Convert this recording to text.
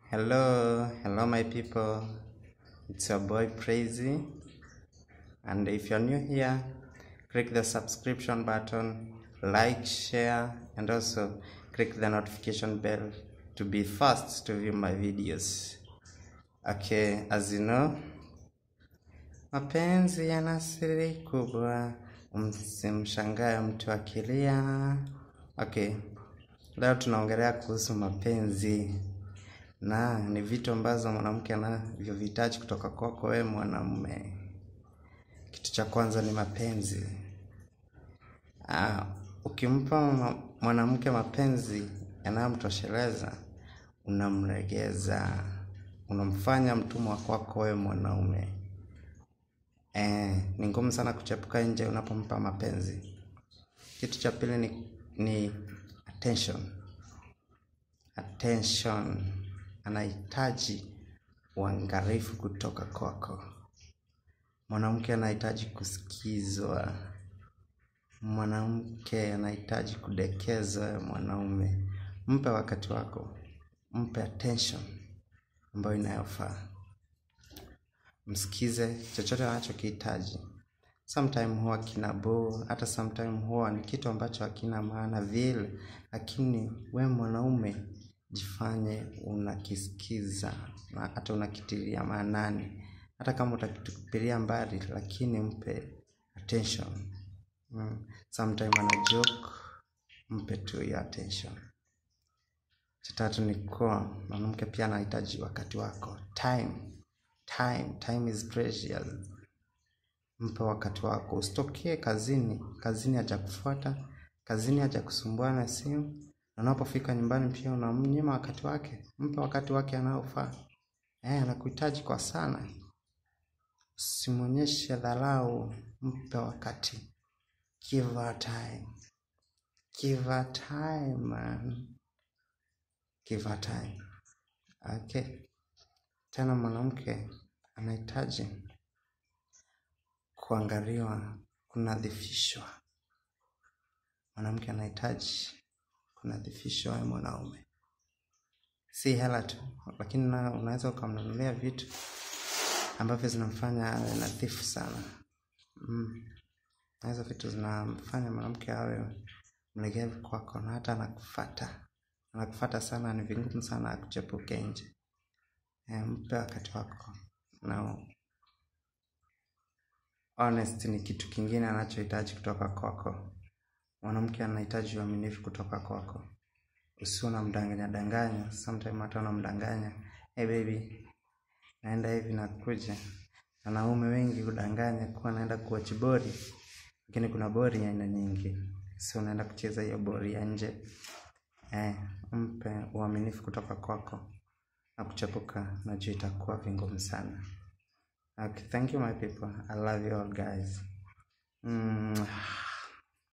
Hello, hello, my people. It's your boy Crazy, and if you're new here, click the subscription button, like, share, and also click the notification bell to be first to view my videos. Okay, as you know, mapenzi yana siri kubwa, msimshangae mtu akilia. Okay, leo tunaongelea kuhusu mapenzi na ni vitu ambazo mwanamke anavyohitaji kutoka kwako wewe mwanamume. Kitu cha kwanza ni mapenzi. Ah, ukimpa ma- mwanamke mapenzi yanayomtosheleza, unamlegeza, unamfanya mtumwa kwako wewe mwanaume. Eh, ni ngumu sana kuchepuka nje unapompa mapenzi. Kitu cha pili ni, ni attention. Attention. Anahitaji uangalifu kutoka kwako. Mwanamke anahitaji kusikizwa. Mwanamke anahitaji kudekezwa ya mwanaume. Mpe wakati wako. Mpe attention ambayo inayofaa. Msikize chochote anachokihitaji. Sometime huwa kina boo, hata sometime huwa ni kitu ambacho hakina maana vile, lakini we mwanaume jifanye unakisikiza na hata unakitilia maanani. Hata kama utakitupilia mbali, lakini mpe attention. Mm. Sometime ana joke, mpe tu hiyo attention. Cha tatu ni kuwa mwanamke pia anahitaji wakati wako. Time. Time. Time is precious. Mpe wakati wako. Usitokee kazini. Kazini hajakufuata. Kazini hajakusumbua na simu. Na unapofika nyumbani pia unamnyima wakati wake. Mpe wakati wake anaofaa. Eh, anakuhitaji kwa sana. Usimwonyeshe dharau. Mpe wakati. Give her time. Give her time, man. Give her time. Okay. Tena mwanamke anahitaji kuangaliwa, kunadhifishwa. Mwanamke anahitaji kunadhifishwa wewe mwanaume. Si hela tu, lakini na unaweza ukamnunulia vitu ambavyo zinamfanya awe nadhifu sana. Mm. Na hizo vitu zinamfanya mwanamke awe mlegevu kwako na hata anakufuata. Anakufuata sana, ni vigumu sana akuchepuke nje. Eh, mpe wakati wako na honest ni kitu kingine anachohitaji kutoka kwako. Mwanamke anahitaji uaminifu kutoka kwako. Usiwe unamdanganya danganya, sometime hata unamdanganya, hey baby, naenda hivi nakuja. Wanaume wengi hudanganya kuwa naenda kuwatch bori, lakini kuna bori ya aina nyingi, si unaenda kucheza hiyo bori ya nje. Eh, mpe uaminifu kutoka kwako na kuchepuka, najua itakuwa vingumu sana. Okay, thank you my people. I love you all guys. Mm.